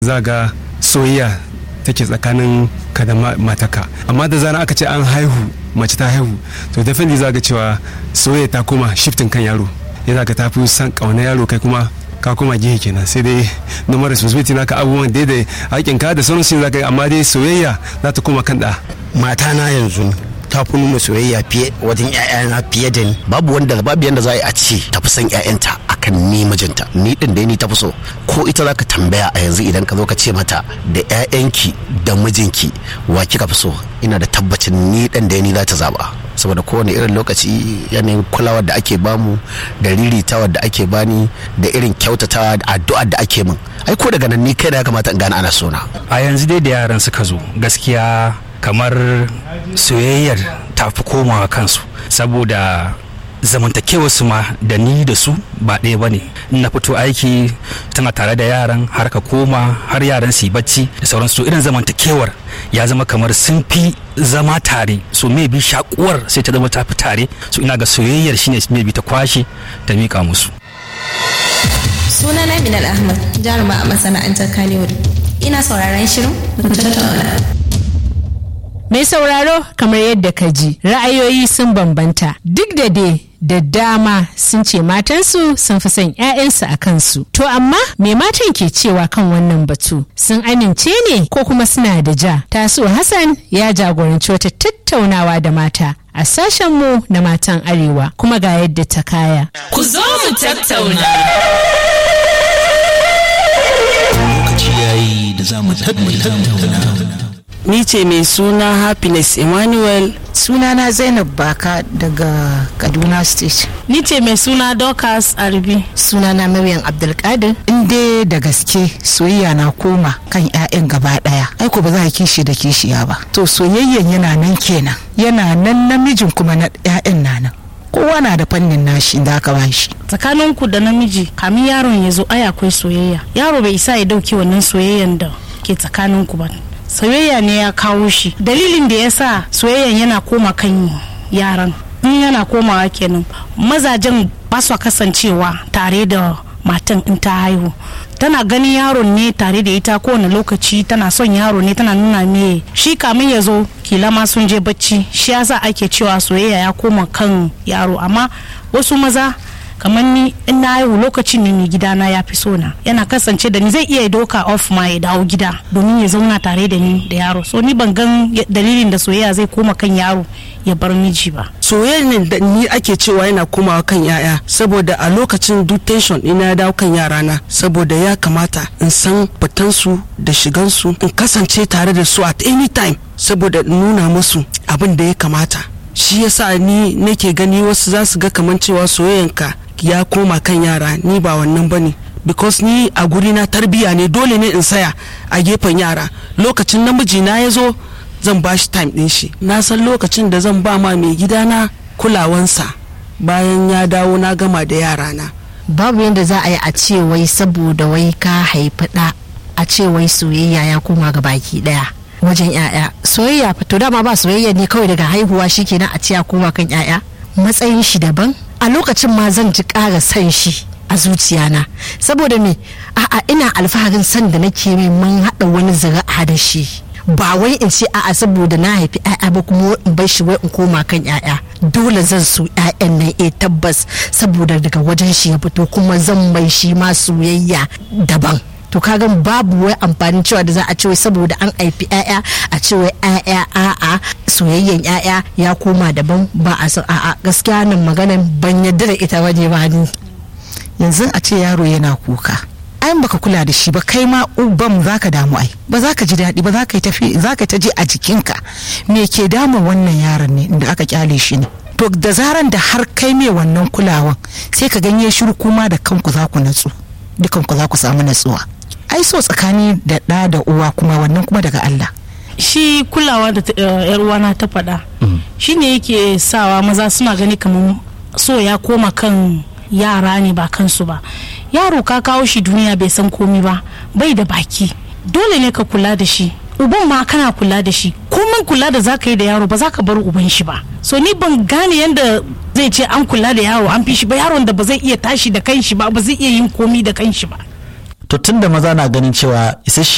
za ga soyayya take tsakanin ka da mataka amma da zarar aka ce an haihu mace ta haihu to definitely za ga cewa soyayya ta koma shifting kan yaro ya za ka ta fi san kauna yaro kai kuma ka koma gihe kenan sai dai normal responsibility naka abubuwan daidai haƙin ka da sauran shi za ka yi amma dai soyayya za ta koma kan da mata na yanzu ta fi nuna soyayya fiye wajen ƴaƴana fiye da ni babu wanda babu yanda za a yi a ce ta fi son ƴaƴanta akan ni mijinta ni din da ni ta fi so ko ita za ka tambaya a yanzu idan ka zo ka ce mata da ƴaƴanki da mijinki wa kika fi so ina da tabbacin ni din da ni za ta zaba saboda kowane irin lokaci yanayin kulawar da ake bamu da riritawar da ake bani da irin kyautatawa da addu'ar da ake min ai ko daga nan ni kai da ya kamata in gane ana sona a yanzu dai da yaran suka zo gaskiya kamar soyayyar ta fi komawa kansu saboda zamantakewar su ma da ni da su ba ɗaya ba ne na fito aiki tana tare da yaran har ka koma har yaran su yi bacci da sauransu irin zamantakewar ya zama kamar sun fi zama tare so me bi shakuwar sai ta zama ta fi tare so ina ga soyayyar shine me bi ta kwashe ta mika musu sunana minal ahmad jaruma a masana'antar kanewood ina sauraron shirin mu tattauna Mai sauraro kamar yadda ka ji ra'ayoyi sun bambanta duk da dai da dama sun ce matansu sun fi son 'ya'yansu a kansu. To amma me matan ke cewa kan wannan batu sun amince ne ko kuma suna da ja? Tasu Hassan ya jagoranci wata tattaunawa da mata a sashenmu na matan arewa kuma ga yadda ta kaya. Ku zo mu tattauna. Lokaci yayi da za mu tattauna. ni ce mai suna happiness emmanuel sunana zainab baka daga kaduna state Ni ce mai suna Dorcas Arbi. sunana maryam abdulkadir inda da gaske soyayya na koma kan 'ya'yan gaba daya aiko ba za a kishi da kishiya ba to soyayyan yana nan kenan yana nan namijin kuma na 'ya'yan na nan kowa na da fannin nashi da aka bashi Tsakaninku da namiji kamin yaron ya zo ai akwai soyayya. Yaro bai isa ya dauki wannan soyayyan da ke tsakaninku ba. Soyayya ne ya kawo shi. Dalilin da ya sa soyayyan yana koma kan yaran. In yana komawa kenan mazajen ba su kasancewa tare da matan in ta haihu. tana ganin yaron ne tare da ita kowane lokaci tana son yaro ne tana nuna me shi kamin ya zo kila ma sun je bacci shi yasa ake cewa soyayya ya koma kan yaro amma wasu maza kamar ni in na haihu lokacin ne mai gidana ya fi so na yana kasance da ni zai iya doka off ma ya dawo gida domin ya zauna tare da ni da yaro so ni ban gan dalilin da soyayya zai koma kan yaro ya bar miji ba soyayya da ni ake cewa yana komawa kan yaya saboda a lokacin duk tension ina ya dawo kan yarana saboda ya kamata in san fitansu da shigansu in kasance tare da su at any time saboda in nuna musu abin da ya kamata shi yasa ni nake gani wasu za su ga kamar cewa soyayyanka ya koma kan yara ni ba wannan bane because ni a guri na tarbiya ne dole ne in saya a gefen yara lokacin namiji na ya zo zan ba shi time din shi na san lokacin da zan ba ma mai gidana kulawansa bayan ya dawo na gama da yarana babu yadda za a yi a ce wai saboda wai ka haifi ɗa a ce wai soyayya ya koma ga baki ɗaya wajen 'ya'ya soyayya to dama ba soyayya ne kawai daga haihuwa shikenan a ce ya koma kan 'ya'ya matsayin shi daban a lokacin ma zan ji ƙara san shi a zuciyana saboda me a'a ina alfaharin san da nake mai mun haɗa wani zira'a da shi ba wai in ce a'a saboda na haifi 'ya'ya ba kuma in bar shi wai in koma kan 'ya'ya dole zan so 'ya'yan nan eh tabbas saboda daga wajen shi ya fito kuma zan mai shi ma soyayya daban to kaga babu wai amfanin cewa da za a ce wai saboda an haifi 'ya'ya a ce wai 'ya'ya a'a soyayyen 'ya'ya ya koma daban ba a san a'a gaskiya nan maganan ban yadda da ita bane ba ni yanzu a ce yaro yana kuka ai baka kula da shi ba kai ma uban zaka damu ai ba za ka ji daɗi ba za ka yi tafi za ka ta ji a jikinka me ke damun wannan yaron ne da aka kyale shi ne to da zaran da har kai mai wannan kulawan sai ka ganye shiru kuma da kanku za ku natsu dukanku za ku samu natsuwa ai so tsakani da ɗa da uwa kuma wannan kuma daga Allah shi kulawa da yar uwana ta faɗa shine yake sawa maza suna gani kamar so ya koma kan yara ne ba kansu ba yaro ka kawo shi duniya bai san komi ba bai da baki dole ne ka kula da shi uban ma kana kula da shi komai kula da zaka yi da yaro ba za ka bar uban shi ba so ni ban gane yadda zai ce an kula da yaro an fi shi ba yaron da ba zai iya tashi da kanshi ba ba zai iya yin komi da kanshi ba to tunda maza na ganin cewa isasshe